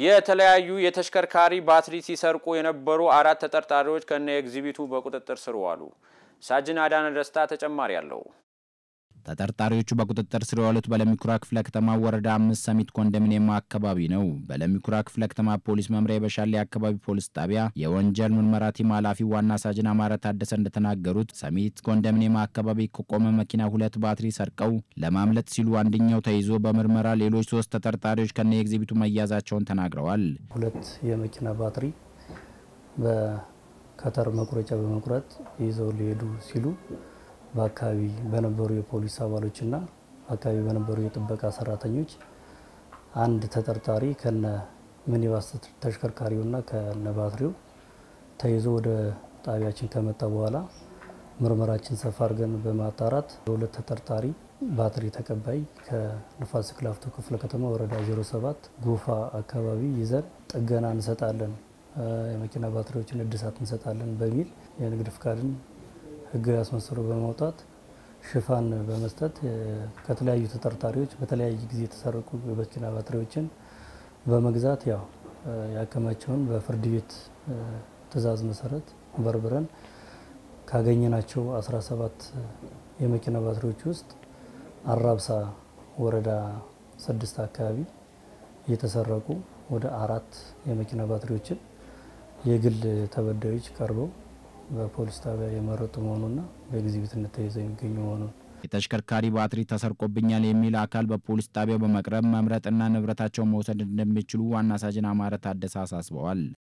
የተለያዩ የተሽከርካሪ ባትሪ ሲሰርቁ የነበሩ አራት ተጠርጣሪዎች ከነ ኤግዚቢቱ በቁጥጥር ስር ዋሉ። ሳጅን አዳነ ደስታ ተጨማሪ አለው። ተጠርጣሪዎቹ በቁጥጥር ስር የዋሉት በለሚኩራ ክፍለ ከተማ ወረዳ አምስት ሰሚት ኮንዶሚኒየም አካባቢ ነው። በለሚኩራ ክፍለ ከተማ ፖሊስ መምሪያ የበሻሌ አካባቢ ፖሊስ ጣቢያ የወንጀል ምርመራ ቲም ኃላፊ ዋና ሳጅን አማረ ታደሰ እንደተናገሩት ሰሚት ኮንዶሚኒየም አካባቢ ከቆመ መኪና ሁለት ባትሪ ሰርቀው ለማምለጥ ሲሉ አንደኛው ተይዞ በምርመራ ሌሎች ሶስት ተጠርጣሪዎች ከነ ኤግዚቢቱ መያዛቸውን ተናግረዋል። ሁለት የመኪና ባትሪ በከተር መቁረጫ በመቁረጥ ይዘው ሊሄዱ ሲሉ በአካባቢ በነበሩ የፖሊስ አባሎችና በአካባቢ በነበሩ የጥበቃ ሰራተኞች አንድ ተጠርጣሪ ከነ ሚኒባስ ተሽከርካሪውና ከነ ባትሪው ተይዞ ወደ ጣቢያችን ከመጣ በኋላ ምርመራችን ሰፋ አድርገን በማጣራት በሁለት ተጠርጣሪ ባትሪ ተቀባይ ከንፋስ ስልክ ላፍቶ ክፍለ ከተማ ወረዳ 07 ጎፋ አካባቢ ይዘን ጥገና እንሰጣለን፣ የመኪና ባትሪዎችን እድሳት እንሰጣለን በሚል የንግድ ፍቃድን ህጋዊ አስመስሎ በማውጣት ሽፋን በመስጠት ከተለያዩ ተጠርጣሪዎች በተለያየ ጊዜ የተሰረቁ የመኪና ባትሪዎችን በመግዛት ያው ያከማቸውን በፍርድ ቤት ትዕዛዝ መሰረት በርብረን ካገኘናቸው 17 የመኪና ባትሪዎች ውስጥ አራብሳ ወረዳ ስድስት አካባቢ የተሰረቁ ወደ አራት የመኪና ባትሪዎችን የግል ተበዳዮች ቀርበው በፖሊስ ጣቢያ የመረጡ መሆኑና በኤግዚቢትነት ተይዘው የሚገኙ መሆኑን የተሽከርካሪ ባትሪ ተሰርቆብኛል የሚል አካል በፖሊስ ጣቢያው በመቅረብ መምረጥና ንብረታቸውን መውሰድ እንደሚችሉ ዋና ሳጅን አማረ ታደሰ አሳስበዋል።